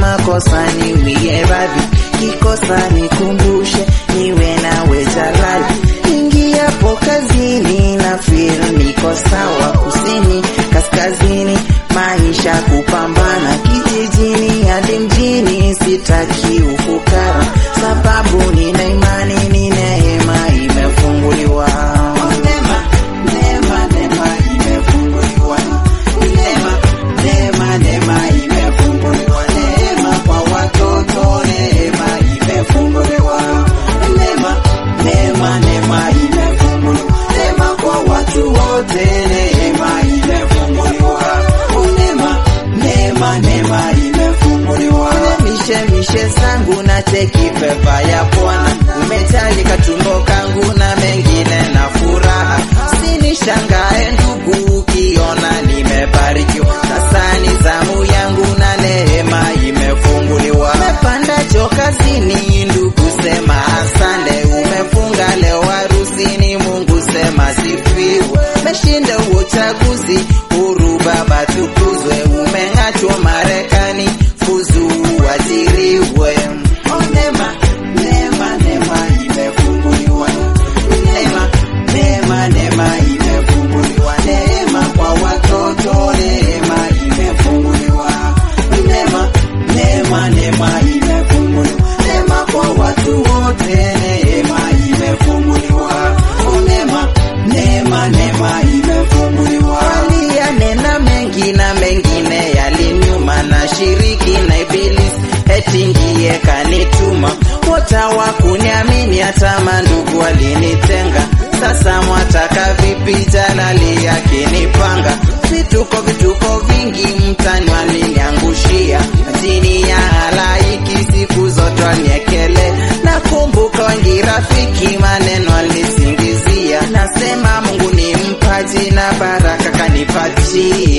makosa niwie radhi, kikosa nikumbushe, niwe nawe jalali. Ingiapo kazini na feel niko sawa, kusini kaskazini, maisha kupambana, kijijini hadi mjini, sitaki ufukara, sababu nina imani, ni neema imefunguliwa. Neema, neema, neema imefunguliwa. Neema, neema, neema imefunguliwa. Neema kwa watoto, neema imefunguliwa. Neema, neema, neema imefunguliwa. Neema kwa watu wote, neema imefunguliwa. Neema, neema, neema imefunguliwa. Mishe mishe zangu na teki pepa ya Bwana, umetalika tumbo kangu na mengine na furaha. Sinishangae ndugu, ukiona nimebarikiwa. Sasa ni zamu yangu na neema imefunguliwa. Umepanda cho kazini, ndugu sema asante. Umefunga leo harusini, Mungu sema sifiwe. Umeshinda uchaguzi, huru Baba tukuzwe. Umeng'atwa Marekani, fuzu uajiriwe. Oh, neema, neema, neema imefunguliwa. Neema, neema, neema imefunguliwa. Neema kwa watoto, neema imefunguliwa. Neema, neema, neema imefunguliwa. Neema kwa watu wote, neema imefunguliwa. Oh, neema, neema, neema imefunguliwa. Aliyanena mengi na mengine yalinyuma, na shiriki na ibilisi eti ndiye kanituma. Wote hawakuniamini, hata mandugu walinitenga. Sasa mwataka vipi? Jalali akinipanga vituko, vituko vingi mtani waliniangushia chini ya halaiki, siku zote waniekele. Nakumbuka wengi rafiki, maneno alisingizia. Nasema Mungu ni mpaji na baraka kanipatia.